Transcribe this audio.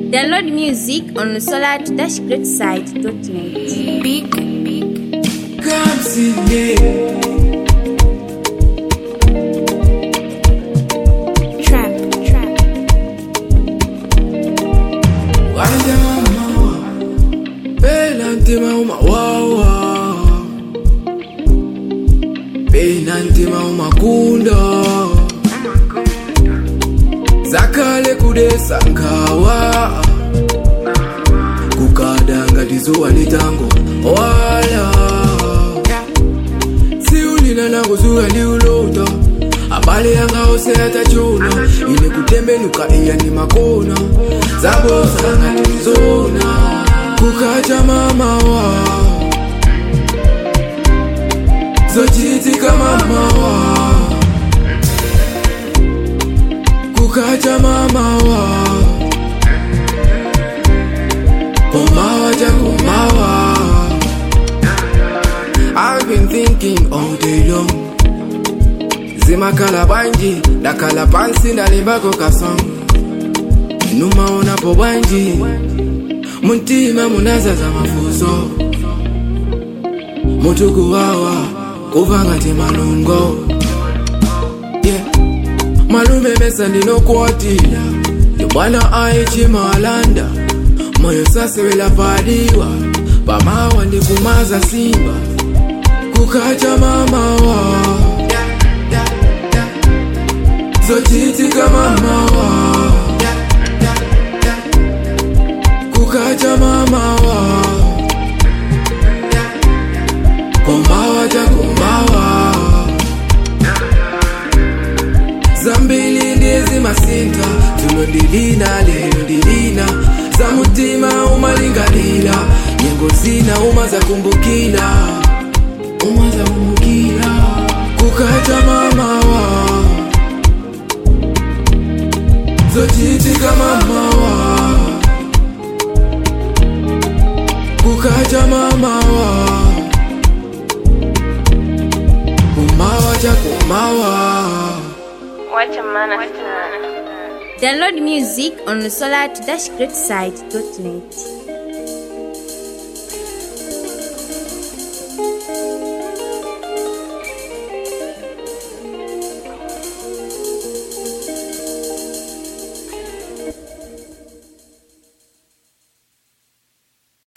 Download music on solar-greatside.net. Big, Come see me. trap, trap. Wanja mama. Pena ntima uma wawa. Pena ntima uma kunda. Zakale kudesa nkawa. Kukadanga tizuwa litango. Wala. siulina nakuzuka ndiulota abale yanga ose atachona ine kutembenuka iya ni makona zabosanga tizona kukacha mamawa zochitika mamawa kukacha mamawa komawa chakomawa I've been thinking all day long zimakhala bwanji ndakhala pansi ndalimbako kasong numaonapo bwanji muntima munazaza mafuso mutukuwawa kuva ngati malungo yeah. malume mesa ndinokuwatira ndibwana aichimalanda moyo sasewela padiwa pamawa ndikumaza simba kukacha mamawa zochitika mamawa kukacha mamawa komawa chakomawa zambili ndizi masinta tulo ndilina lelo ndilina za mutima umalingalila nyengo zina uma zakumbukila uma zakumbukila kukacha mamawa zochitika mamawa kukacha mamawa kumawa chakumawa Download music on solar-greatside.net.